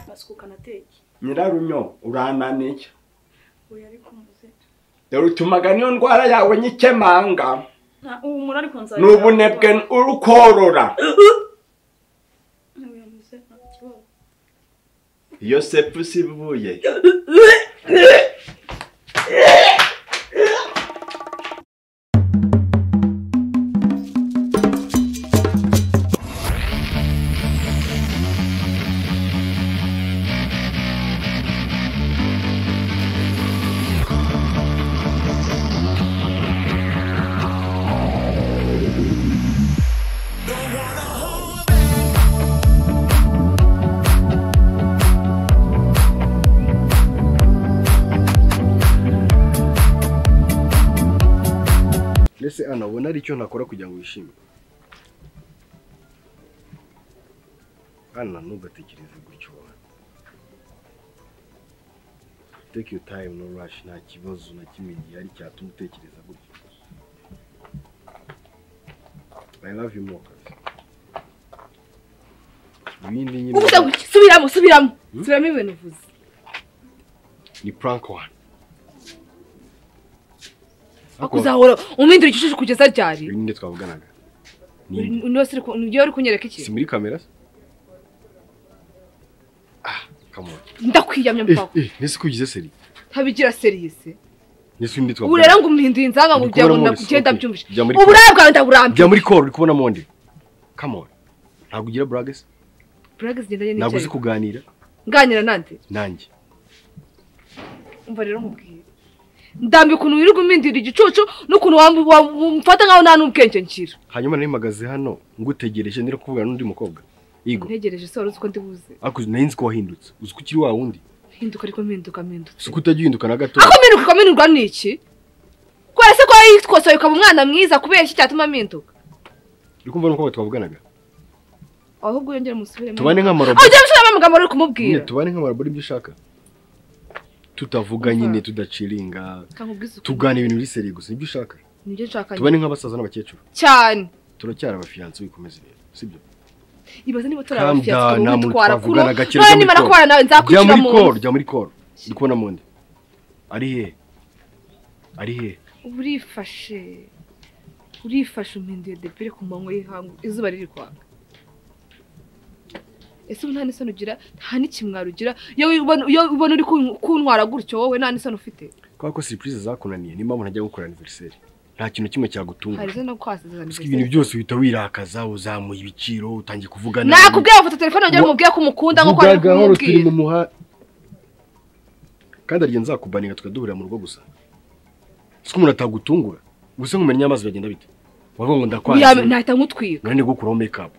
basukuka nateke nyirarunyo urananiye uyu ariko umuze dore utumaga niyo ndwara yawe nyikemanga nta ubu muri ariko nzajya ni ubunebwe uri korora uyu muze nta kibazo iyo sepusi ivuye mbese anabona ari icyo nakora kugira ngo wishime ana ntugatekereze gutyo take your time no rush nta kibazo na kimwe gihari cyatuma utekereza gutyo i love you more kazi ibindi nyine uvuze gutya subiramo subiramo subiramo ibintu uvuze ni prank one ariko uzahora umpindura igiciro kugeza ryari ibi nibyo twavuganaga ni inde? nibyo uri kunyereka si iki muri kamera se ah come on ndakwiyamya eh mupaka eh nese ko ugize seri ntabigira serivisi nese undi ubu twavuga rero ngo umpinduye inzanga ngo Ndi kugira ngo kubona Moses, ndagenda okay. mbyumvishe Jya muri uburaya bwawe ndaburambiye bya muri call uri kubona monde come on ntabwo ugira brags buraya zigendanye ntabwo uzi n'icyayi kuganira nganira nande nanjye umva rero nkubwire ndambiye ukuntu wirirwa umpindura igicucu n'ukuntu wambu- wa- umfata nkaho nta n'ubwenge ngira hanyuma nari mpagaze hano ngutegereje ndira kuvugana n'undi mukobwa yego ntegereje se wari uzi ko ndibuze ariko nari nzi ko wahindutse uzi ko ukiri wa wundi hinduka ariko mpinduka mpindutse si ko utajya uhinduka na gato ako mpinduka ikaminurwa n'iki kubera se ko yitwose ukaba umwana mwiza kubera iki cyatuma mpinduka uri kumva n'umukobwa twavuganaga ahubwo yongere umusubiremo tubane nk'amaroboro ujya gusubiramo amagambo uri nyine kumubwira tubane nk'amaroboro ibyo ushaka tutavuga Umva. nyine tudaciringa Kankubwiza ukuri. tugana ibintu biri seri gusa nibyo ushaka nibyo nshaka tubane nk'abasaza n'abakecuru cyane turacyari abafiyanse wikomeze rero sibyo ibaze niba turi Calm abafiya down, nta twaba muntu dutwara kuno twavugana gakire none zo muri nimara call. kubana nawe jya nzakwishyura muri mu koro nzu jya muri koro ndi kubona mundi ari he ari he uba urifashe urifashe umpinduye depere ku manywa y'ihangu izuba riri kwaka ese ubu nta n'isoni ugira nta n'ikimwaro ugira iyo ubona iyo ubona uri kun- kuntwara gutyo wowe nta n'isoni ufite kubera ko serivisi zakunaniye niyo mpamvu ntajya gukora aniveriseri nta kintu kimwe hari cyagutunga izo no kwasezerana gusa ibintu byose uhita wirakaza uzamuye ibiciro utangiye kuvugana nakubwiye bafata telefone wagira ngo Wa- umubwire ko umukunda nk'uko ari vugaga horo turi kumubwira mu muha kandi ariyo nzakubaninga tukaduhurira mu rugo gusa si ko umuntu atagutungura gusa nkumenya amazi biragenda bite wavuga ngo Yaba- ndakwanze nahita ngutwika none gukuraho mekapu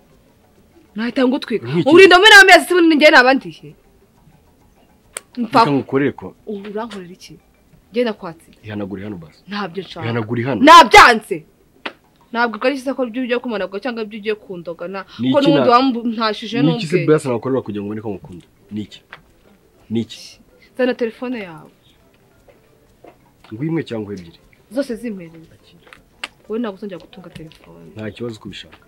nahita ngutwika Nk'iki. uburinda muri amezi se ubundi njyewe nabandiye reka mpfa ngukorere ko ubu urankorera iki genda kwatsi ihanagure hano basi ntabyo nshaka ihanagure hano nabyanze ntabwo ari cyiza ko ibyo ugiye kumanabwa cyangwa ibyo ugiye kundogana Ni ko iki n'ubundi na- wamutashije ni iki se n'ubwe bwasa nakorera kugira ngo ubone ko ngukunda ni iki ni iki zana telefone yawe ngo imwe cyangwa ebyiri zose zimereye wowe ntabwo uzongera gutunga telefone nta kibazo uko ubishaka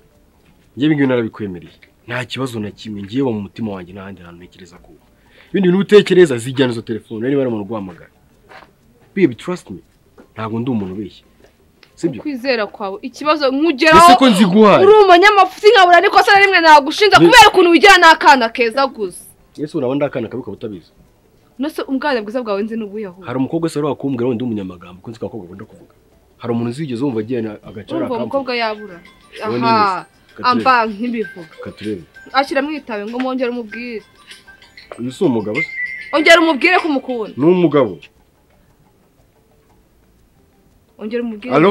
njye ibingibi narabikwemereye nta kibazo na kimwe ngiye mu mutima wanjye n'ahandi hantu ntekereza ko ibindi bintu utekereza zijyana izo telefone niba ari umuntu uguhamagara baby trust me ntabwo ndi umuntu ubeshya sibyo ukwizera kwawe ikibazo nkugeraho ese ko nziguhaye uri umunyamafuti nkabura ni kosa na rimwe nagushinja Ni- kubera ukuntu wigira n'akana keza gusa ese uraba ndakana kabi ukaba utabizi nose ubwana bwiza bwawe nzi n'ubuyahura hari umukobwa se wari wakumbwira wenda umunyamagambo kuko nzi ko abakobwa bakunda kuvuga hari umuntu uzigeze wumva agiye agacara urumva uwo mukobwa yabura Wowe aha n'ibizi. amba nk'ibivuga katurebe ashyira mwitawe ngo mwongere umubwire uyu si umugabo se ongera umubwire ko umukunda ni umugabo ongera umubwire alo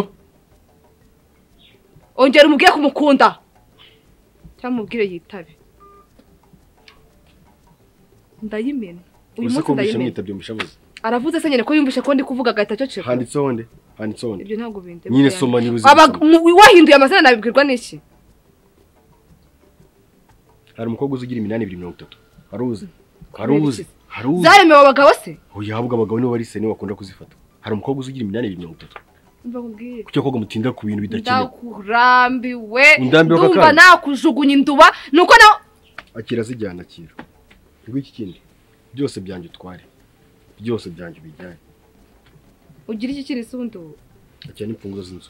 ongera umubwire kumukunda cyangwa umubwire yitabe ndayimena uyu uzi munsi ko mbishe ndayimena mwitabye mbishabuze aravuze se nyine ko yumvishe ko ndi kuvuga agahita aceceka handitseho nde handitseho nde ibyo ntabwo bindeba nyine soma niba uzi Aba- gusoma. mu- wahinduye amazina nabibwirwa n'iki hari umukobwa uzi ugira iminani ibiri mirongo itatu hari uzi hari Kubera uzi iki? hari uzi zaremewe abagabo se uyu habwa abagabo nibo bari sene bakunda kuzifata hari umukobwa uzi ugira iminani ibiri mirongo itatu Umva nkubwire. kuki ko mutinda ku bintu bidakenewe ndakurambiwe Undambiwe ako ndumva kanya? nakujugunya induba nuko nawe akira zijyana akira iki kindi byose byanjye utware byose byanjye ubijyane ugira iki kiri sundi ubu akira n'imfunguzo z'inzu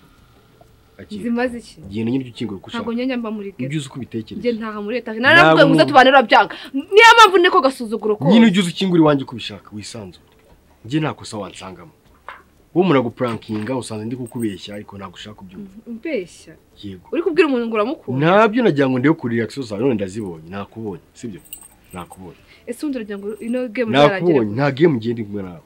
akira zimaze iki genda nyine ujye ukinguye uko ushaka ntabwo nyanya mba muri ujye ghetto uzi uko njye ubitekereza ntaha muri etaje naravuga ngo Ntabwo- uzatubanira byanga niyo mpamvu niko gasuzuguro ko nyine ujye uzi ukingura iwanjye uko ubishaka wisanzure njye nta kosa wansangamo wowe muragupurankinga usanze ndi kukubeshya ariko ntabwo ushaka kubyumva mbeshya yego uri kubwira umuntu ngo uramukunda ntabyo nagira ngo ndebe kuri reaction zawe none ndazibonye nakubonye sibyo nakubonye ese undi uragira ngo ino gemu izarangire nakubonye nta game ngiye ndi kumwe nawe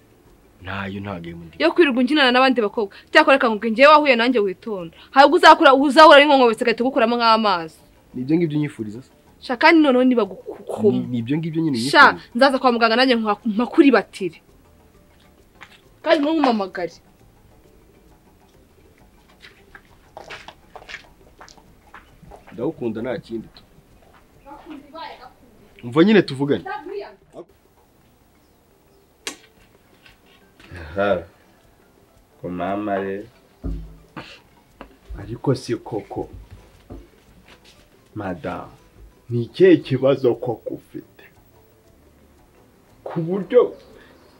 ntayo nta game ndi yo kwirirwa unkinana n'abandi bakobwa cyakora reka nkubwire njyewe wahuye nanjye witonda ntabwo uzakura uzahura n'inkongobetse agahita agukuramo nk'amazi nibyo ngibyo nyifuriza se sha kandi noneho Ni- nibagukuma nibyo ngibyo nyine sha nyifuriza nzaza kwa muganga nanjye nkuha- mpakuri batire kandi ntumpamagare ndagukunda nta kindi tu umva nyine tuvugane aha ko mama re ariko si koko madamu ni ikihe kibazo koko ufite ku buryo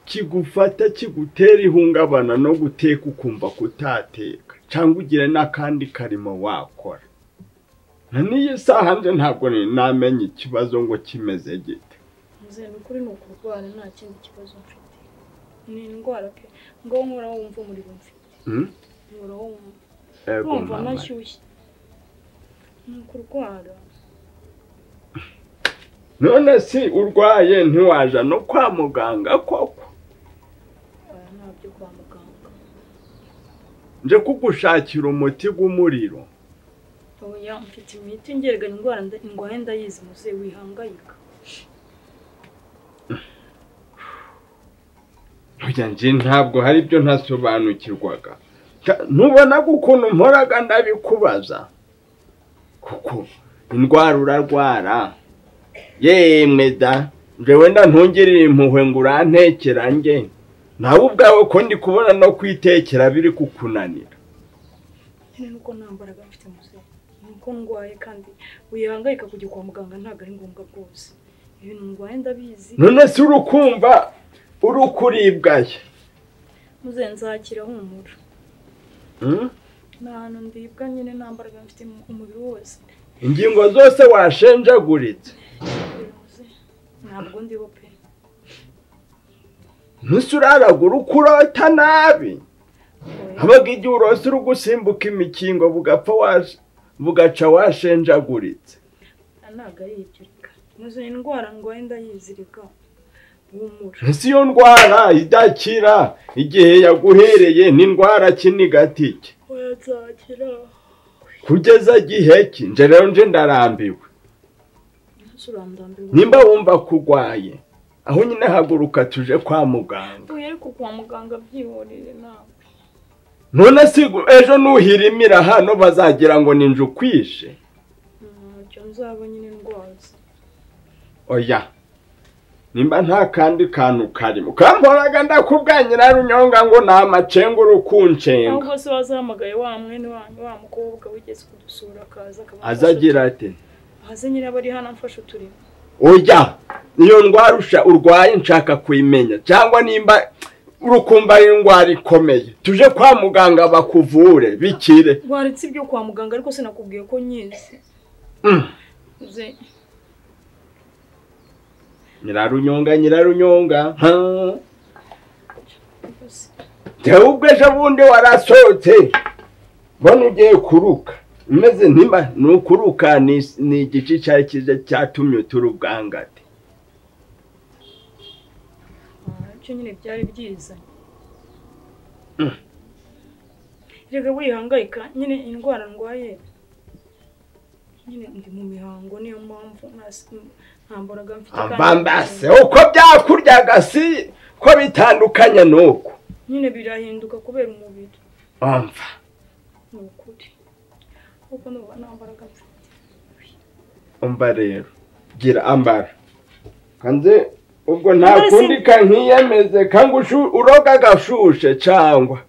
kigufata kigutera ihungabana no guteka ukumva kutateka cyangwa ugira n'akandi karimo wakora na n'iyi saha nje ntabwo nari namenya ikibazo ngo kimeze gite Muzehe ukuri ni ukurwara nta kindi kibazo mfite ni indwara pe ngo nkora wumva umuriro mfite Hmm? nkora wumva Ego, wumva mama. nashyushye ni ukurwara none si urwaye ntiwaja no kwa muganga koko oya ntabyo kwa muganga nje kugushakira umuti w'umuriro oya mfite imiti ngeraganya indwara nda- indwaye ndayizi muzehe wihangayika Oya nje ntabwo hari ibyo ntasobanukirwaga Ka- ntubona ko ukuntu mporaga ndabikubaza kuko indwara urarwara yemwe da njyewe nda ntungirira impuhwe ngo urantekera nge nawe ubwawe ko ndi kubona no kwitekera biri kukunanira nyine nuko nta mbaraga mfite muzehe nuko ndwaye kandi wihangayika kujya kwa muganga ntabwo ari ngombwa rwose ibintu ndwaye ndabizi none si urukumva uri kuribwaye muzehe nzakira humura hmm? ni ahantu ndibwa nyine nta mbaraga mfite mu- umubiri wose ingingo zose washenjaguritse ntabwo ndiho pe ntusuraragura ukurota nabi habaga igihe urose uri gusimbuka imikingo bugapfa wash- bugaca washenjaguritse ntabwo ari ibyo reka muzi indwara ndwaye ndayizirika humura si yo ndwara idakira igihe yaguhereye n'indwara kiniga tike oya nzakira kugeza gihe ki nje rero nje ndarambiwe surandambiwe nimba wumva kurwaye aho nyine haguruka tuje kwa muganga uyu ariko kwa muganga byihorere ntabwo none si gu- ejo nuhirimira hano bazagira ngo ninje ukwishe ntacyo nzaba nyine ndwaza oya nimba nta kandi kantu karimo kamporaga ndakubwanye na runyonga ngo ni amacenga uri kunshenga ahubwo se wazahamagaye wa mwene wanyu wa mukobwa wigeze kudusura akaza akaba aza agira ati ahaze nyine aba ari hano amfashe uturimo oya iyo ndwara usha- urwaye nshaka kuyimenya cyangwa nimba urukumva ari indwara ikomeye tuje kwa muganga bakuvure bikire waretse ibyo kwa muganga ariko sinakubwiye ko nyizi Mm. uze nyirarunyonga nyirarunyonga ha. uze tewe ubwo ejo bundi warasohotse mbona ugiye kuruka umeze ntimba ni ukuruka ni- ni igice icyo ari cyiza cyatumye utura ubwangate nabyo nyine byari byiza reka wihangayika nyine indwara ndwaye nyine ndi mu mihango niyo mpamvu nta- nta mbaraga mfite kandi- ambambase uko byakuryaga si ko bitandukanye ni uko nyine birahinduka kubera umubiri amva ni ukuri kuko ndumva nta mbaraga mfite umva rero gira ambara kanze ubwo nta Ambara si- kundi kankiyemeze kangushyu uroga agashushe cyangwa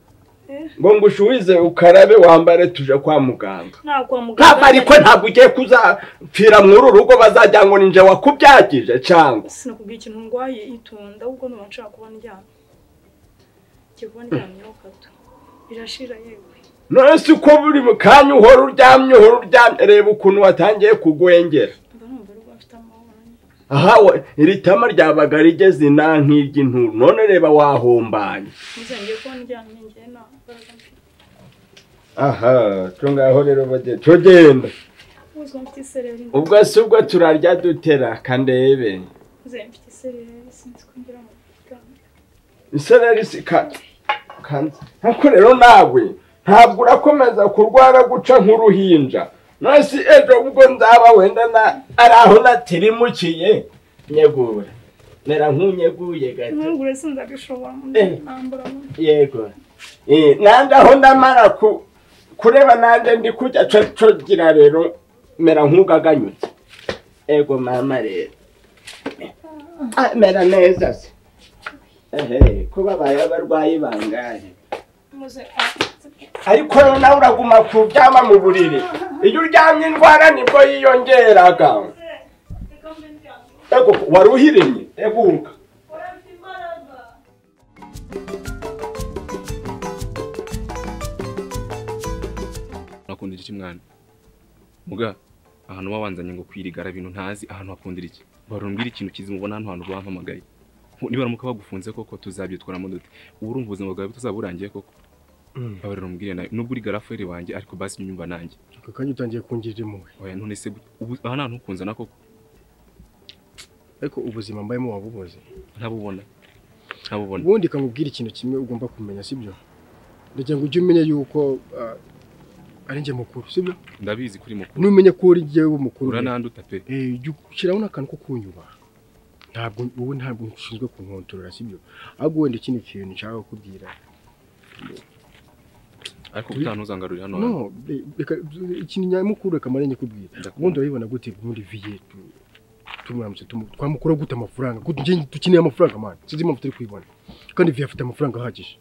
Eh, ngo ngushuhize ukarabe wambare tuje kwa muganga nta kwa muganga ntabwo ariko ntabwo ugiye kuzapfira muri uru rugo bazajya ngo ninje wakubyagije cyangwa sinakubwira ikintu ndwaye itunda ahubwo nuba nshaka kuba ndyamye ngiye kuba ndyamyeho gato birashira yewe none si ko buri mu kanya uhora uryamye uhora uryamye reba ukuntu watangiye kugwengera mba numva ari afite amahoro aha we- iri tama ryabaga rigeze inta nk'iry'intuntu none reba wahombanye muze ngiye kuba ndyamye ngiye nta mbaraga mfite aha cyo ngaho rero bagenda cyo genda ubuzima mfite isereri ubwo si ubwo turarya dutera kandebe muze mfite isereri sinzi ko ngira mu muganga isereri si ka kanze ariko rero nawe ntabwo urakomeza kurwara guca nk'uruhinja none si ejo ubwo nzaba wenda na ari aho natirimukiye nyegura mera nk'unyeguye gato n'ubwo uretse ndabishobora Eh. nambura mu- yego Eh, nanjye aho ndamara ku kureba nanjye ndi kujya co cogira rero mera nk'ugaganyutse ego mama rero Ah, mera neza se ehe kuba baye abarwayi bangahe muze ah, ariko rero nawe uraguma kuryama mu buriri iyo uryamye indwara nibwo yiyongeraga ego wari uhirimye eguka nakundira iki mwana muga ahantu wabanzanye ngo kwirigara bintu ntazi ahantu hakundira iki barumbwira ikintu kizi mubona hano hantu bampamagaye Ubu nibaramuka bagufunze koko tuzabyitwaramo dute ubu urumva ubuzima bwawe butazaba burangiye koko babarira umubwire nawe nubwo uri garaferi wanjye ariko basi njya unyumva nanjye aka kanya utangiye kungirira impuhwe oya none se gute? ubu aha nta ntukunzana koko ariko ubuzima mbayemo waba ubuzi ntabubona ntabubona ubundi kamubwira ikintu kimwe ugomba kumenya sibyo ndagira ngo ujye umenya yuko ah, ari njye mukuru sibyo ndabizi kuri mukuru numenye ko uri jyewe mukuru urananduta pe Eh, jya ushyiraho n'akantu ko kunyubaha ntabwo wowe ntabwo ushinzwe kunkontorora sibyo ahubwo wenda ikindi kintu nshaka kukubwira ariko utantuzangarurira hano hantu no be- reka- ikintu nyamukuru reka mare nyikubwira Ndakubona. ubundi urabibona gute muri viye tu- tumwamutse tumu- twamukura gute amafaranga gute njye dukeneye amafaranga mani sinzi impamvu turi kuyibona kandi viye afite amafaranga ahagije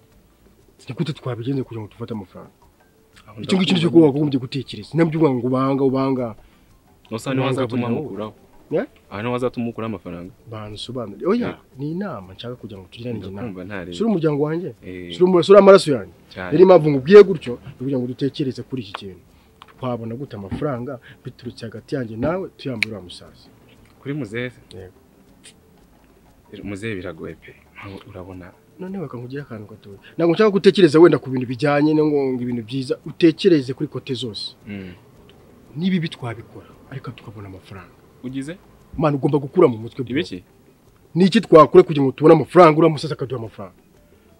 ni gute twabigenze kugira ngo dufate amafaranga Aho icyo ngicyo nicyo ndakubona. wagombye gutekereza ntabyo uvuga ngo ubanga ubanga gusa niho wazatuma mukuraho Ya? aha niho wazatuma mukuraho amafaranga bansobanurire oya ni inama nshaka kugira ngo tugirane njye nawe ndakumva ntareba sura umuryango wanjye Eh, sura umu- sura amaraso yanjye cyane rero impamvu ngubwiye gutyo ni ukugira ngo dutekereze kuri iki kintu twabona gute amafaranga biturutse hagati yanjye nawe tuyambaye uriya musaza kuri muzehe Yego. muzehe biragoye pe Ntabwo urabona none bakakugira akantu gatoya ntabwo nshaka gutekereza wenda ku bintu bijyanye no ngo ngo ibintu byiza utekereze kuri kote zose n'ibibi twabikora ariko tukabona amafaranga ugize mwana ugomba gukura mu mutwe bro. ibiki niki twakora kugira ngo tubone amafaranga uriya musaza akaduha amafaranga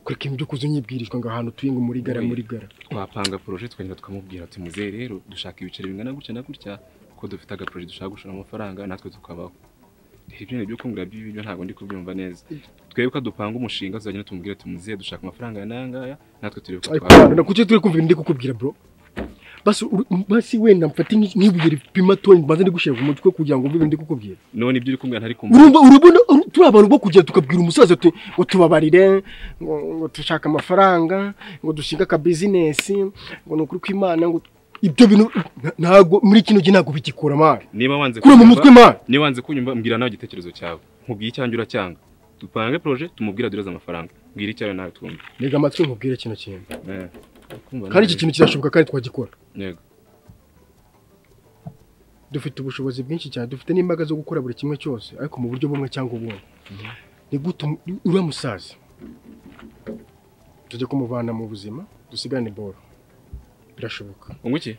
kureka ibintu byo kuza unyibwirishwa ngo ahantu tuye ngo muri gara Oya. muri gara twapanga poroje twagenda tukamubwira ati muzehe rero dushaka ibiceri bingana gutya na gutya kuko dufite agaporoje dushaka gushora amafaranga natwe tukabaho rero ibyo ni ibyo kumvira by'ibi byo ntabwo ndi kubyumva neza twebwe ko dupanga umushinga tuzagenda tumubwira ati muzehe dushaka amafaranga aya n'aya ngaya natwe turebe ko ariko twabaho na kuki turi kumva ibintu ndi kukubwira bro basi uri- basi wenda mfate nk'i- nk'ibuye ripima toni mbanza ndi gushyira ku mutwe kugira ngo umve ibintu ndi kukubwira none ibyo uri kumbwira ntari kumva urumva urabona uru- turi abantu bo kugenda tukabwira umusaza uti ngo tubabarire ngo ngo dushaka amafaranga ngo dushinge akabizinesi ngo ni ukuri kw'imana ngo ibyo bintu nta- ntago muri kino gihe ntabwo bigikora mari niba wanze kure mu kunyumva- mutwe mari niba wanze kunyumva mbwira nawe igitekerezo cyawe nkubwire icyanjye uracyanga dupange poroje tumubwire aduhereze amafaranga mbwira icyawe nawe twumve rega amatwi nkubwire kino kintu Eh, kumva kandi nawe. iki kintu kirashoboka kandi twagikora yego dufite ubushobozi bwinshi cyane dufite n'imbaraga zo gukora buri kimwe cyose ariko mu buryo bumwe cyangwa ubundi ni gute umu- uriya musaza tujya kumuvana mu buzima dusigarane boro birashoboka ungu iki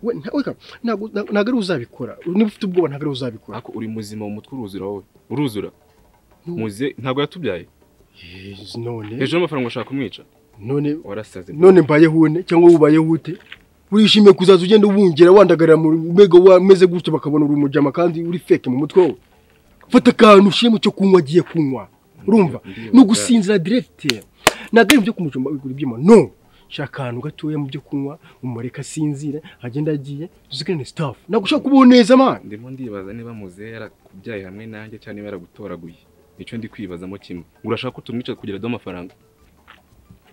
we nta- weka, ntabwo nta- ntabwo ari uzabikora niba ufite ubwoba ntabwo ari uzabikora ariko uri muzima mu mutwe uruzura wowe uruzura No. muze ntabwo yatubyaye Yes, none hejuru y'amafaranga ushaka kumwica none warasaze none mbayeho une cyangwa ubayeho ute urishimiye kuzaza ugenda ubungira wandagarira mu mego wameze gutyo bakabona uri umujama kandi uri feke mu mutwe wawe fata akantu ushyire mu cyo kunywa agiye kunywa urumva Ndiyo, ni ugusinzira diregite ntabwo ari ibyo kumujomba bigura ibyuma no shaka ahantu gatoya mu byo kunywa umureka asinzire agenda agiye dusigarane sitafu ntabwo ushaka kubaho neza mani ndimo ndibaza niba muze yarakubyaye hamwe nanjye cyangwa niba yaragutoraguye nicyo ndi kwibazamo kimwe urashaka ko tumwica kugira aduhe amafaranga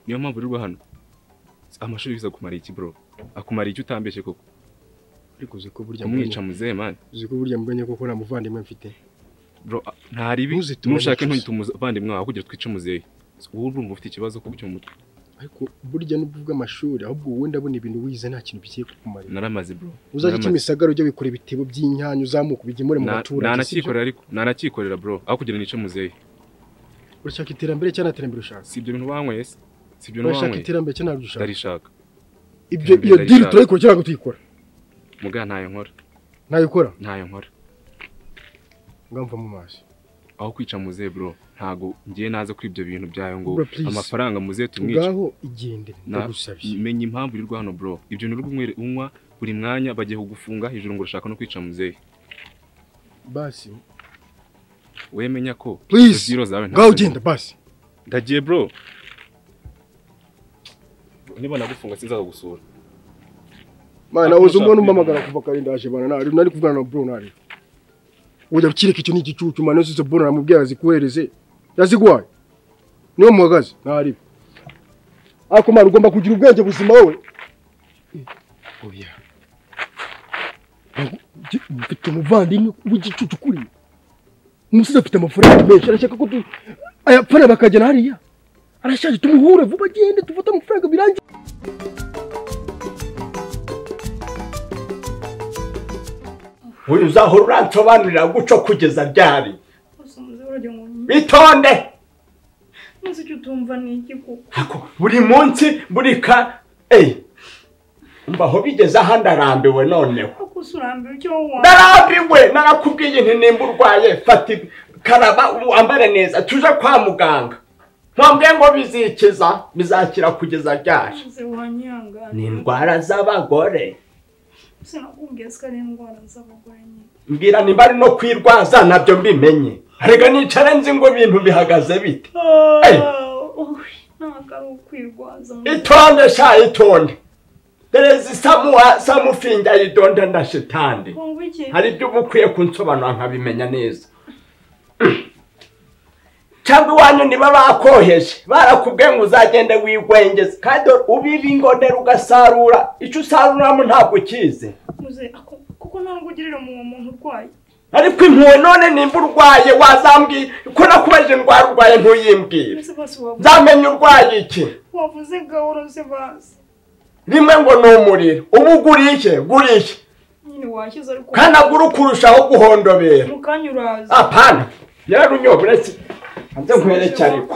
niyo mpamvu uri hano amashuri biza kumara iki bro akumara iki utambeshye koko ariko uzi ko burya umwica muzee man uzi ko burya mbonye ko nta muvandimwe mfite bro a- ntaribi Ntuzitume nushake na ntuhita umuvandimwe wawe kugira twice muzehe wowe urumva ufite ikibazo kuko cyo mu mutwe ariko burya n'ubwo bw'amashuri ahubwo wowe ndabona ibintu wize nta kintu bigiye kukumarira naramaze bro uzajya naramaze. kimisagara ujya wikora ibitebo by'inyanyu uzamuka ubigemure mu Na- baturage si byo? nanakikorera ariko nanakikorera bro aho kugira nice muzehe urashaka iterambere cyangwa nta terambere ushaka si ibyo bintu wanyweye se si ibyo bintu urashaka wanyweye iterambere cyangwa ntabyo ushaka ndarishaka ibyo iterambere iyo diri ndarishaka. turayikora cyangwa tuyikora muga ntayo nkora nayikora ntayo nkora ngamva mu maso aho kwica muzehe bro ntago ngiye naza kuri ibyo bintu byayo ngo Bro, please. amafaranga muzehe tumwice ngaho igende ndagusabye menya impamvu uri hano bro ibyo bintu uri unywa buri mwanya bagiye kugufunga hejuru ngo urashaka no kwica muzehe basi wowe menya ko Please. zero zawe nta ngaho zirimo. ugenda basi ndagiye bro niba nagufunga sinzaza gusura mana Ariko uzi umuntu ushaka umpamagara kuva kare ndaje bana nari nari kuvugana na bro nari ujya ukireka icyo ni igicucu mana usize bro namubwira azikohereze yaziguhaye niwe muhagaze nari ariko mana ugomba kugira ubwenge buzima wowe oya mfite umuvandimwe w'igicucu kuri umusizi afite amafaranga menshi arashaka ko tu ayapfana bakajyana hariya arashaje tumuhure vuba agende tufate amafaranga birangiye uyu uzahora uransobanurira guco kugeza byari Gusa muze urajya ngo bitonde nzi icyo utumva ni iki kuko Ako, buri munsi buri ka eyi mbaho bigeze aha ndarambiwe noneho kuko usurambiwe icyo wumva ndarambiwe narakubwiye nti nimba urwaye fata ibi- karaba wambare neza tuje kwa muganga ntwambwiye ngo bizikiza bizakira kugeza ryari muze wanyihangane ni indwara z'abagore sinakubwiye ko ari indwara z'abagore nyine mbwira nimba ari no kwirwaza nabyo mbimenye rega nicara nzi ngo ibintu bihagaze bite Hey! ntabwo ari ukwirwaza ngo- itonde sha itonde derezi samuha samufinga idonde na shitandi ngo iki hari ibyo uba ukwiye kunsobanura nkabimenya neza cyangwa iwanyu niba bakoheje barakubwiye ngo uzagende wigwengeza kandi ubiba ingondera ugasarura icyo usaruramo ntabwo ukizi muze ako- kuko ntabwo ugirira uwo muntu urwaye ariko impuhwe none nimba urwaye wazambwiye ko nakubajije indwara urwaye ntuyimbwire mbese bose wavuze nzamenya urwaye iki wavuze gahoro se bazi rimwe ngo ni umuriro uba uguriye guriye nyine washyize ariko kandi agura ukurushaho guhondobera mu kanya uraza apana yararunyobora se hanze nkwereke ariko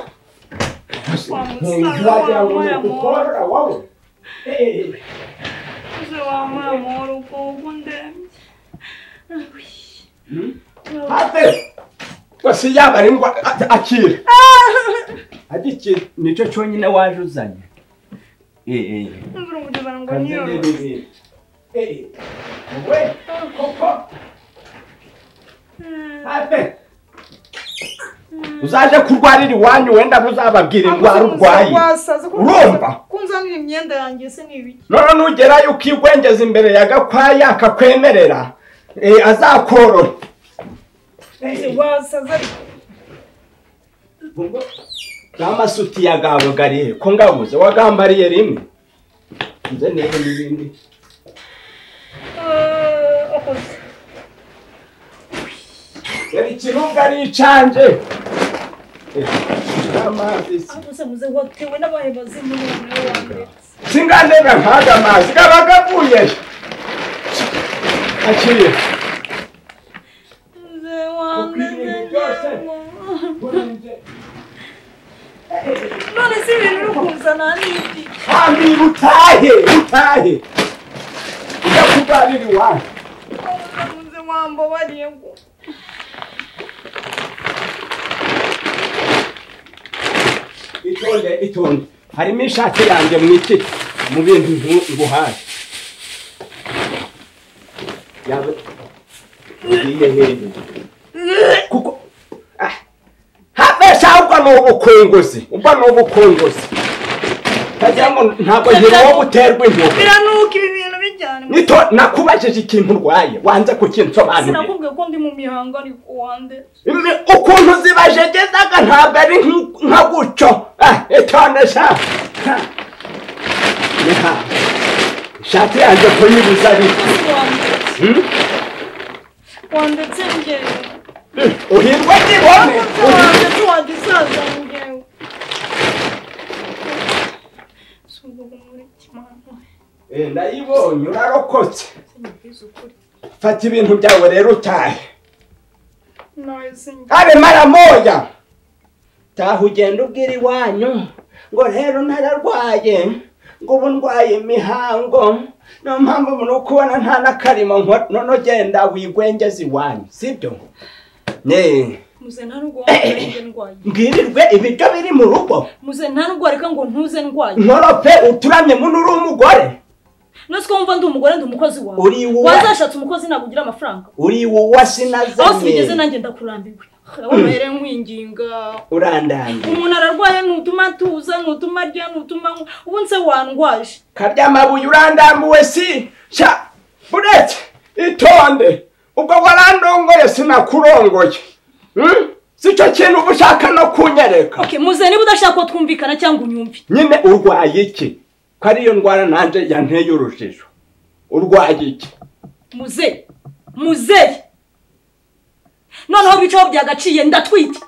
muze wamuha amahoro ubwo ubu ndembye wasi yaba ari ngo a- akire agikira nicyo cyonyine waje uzanye Eh, eh. mvura umugeza ngo Kandi niyorohe n'ibindi. Eh, wowe, koko, ate. uzaje kurwarira iwanyu wenda ntuzababwira indwara urwaye urumva kunzanira imyenda yanjye se ni ibiki none nugerayo ukigwengeza imbere ya gakwaya akakwemerera eh, azakorora wasaza ariko n'amasutiya gawe garihe ko ngabuze wagambariye rimwe nze niba n'ibindi Eh, akoze yari ikirunga ari icanje Eh, n'amazi se. gusa muze watewe n'abayobozi n'umuntu wanditse singandenga nkaga amazi gaba gavuye akiriye muze wanditse njyemo none si ibintu uri kuzana ni iki kandi utahe utahe ujya kurwarira iwanyu Ahubwo muze wambabariye ngo itonde itonde harimo ishati yanjye mu iki mu bintu nku- nguhaye Yawe- ugiye hehe? kuko habesha ubwo ni ubukunguzi ubwo ni ubukunguzi ndagira ngo ntabwo ngira uwo guterwa intoki biranuka ibi bintu bijyane nito nakubajije ikintu urwaye wanze kukinsobanurira sinakubwiye ko ndi mu mihango ariko wanditse Imi- ukuntu zibajegezaga ntabwo ari nk- nka gutyo Ah, itonde sha Ha. reka ishati yanjye kuyibuza ariko wandetse ngewe uhirwa n'ibone umuti wanjye tuwagisaza ngewe si ubwo muri kimano Eh, ndayibonye urarokotse se nyibwiza ukuri fata ibintu byawe rero utahe nawe sinjye abe mara moya taha ugenda ubwira iwanyu ngo rero nararwaye ngo ubu ndwaye imihango niyo mpamvu muri ukubona nta n'akarimo nkora none ugenda wigwengeza iwanyu sibyo ne muze nta n'urwara reka ndwaye mbwirirwe ibiryo biri mu rugo muze nta n'urwara reka ngo ntuze ndwaye nkorope uturamye muno uri umugore nose ko wumva ndi umugore ndi umukozi wawe Uri uwa- wazashatse umukozi ntabwo ugira amafaranga uri uwa aho sinigeze sinazanye nanjye ndakurambiwe wabere nkwinginga urandambiye umuntu ararwaye ntutuma atuza ntutuma arya ntutuma anywa ubu nse wandwaje karyamabuye urandambuwe si sha buretse itonde ubwo warandongoye sinakurongoye Hmm? si cyo kintu uba ushaka no kunyereka okay muze niba udashaka ko twumvikana cyangwa unyumve nyine urwaye iki ko ariyo ndwara nanjye yanteye urujijo urwaye iki muze muze noneho bicaho byagaciye ndatwite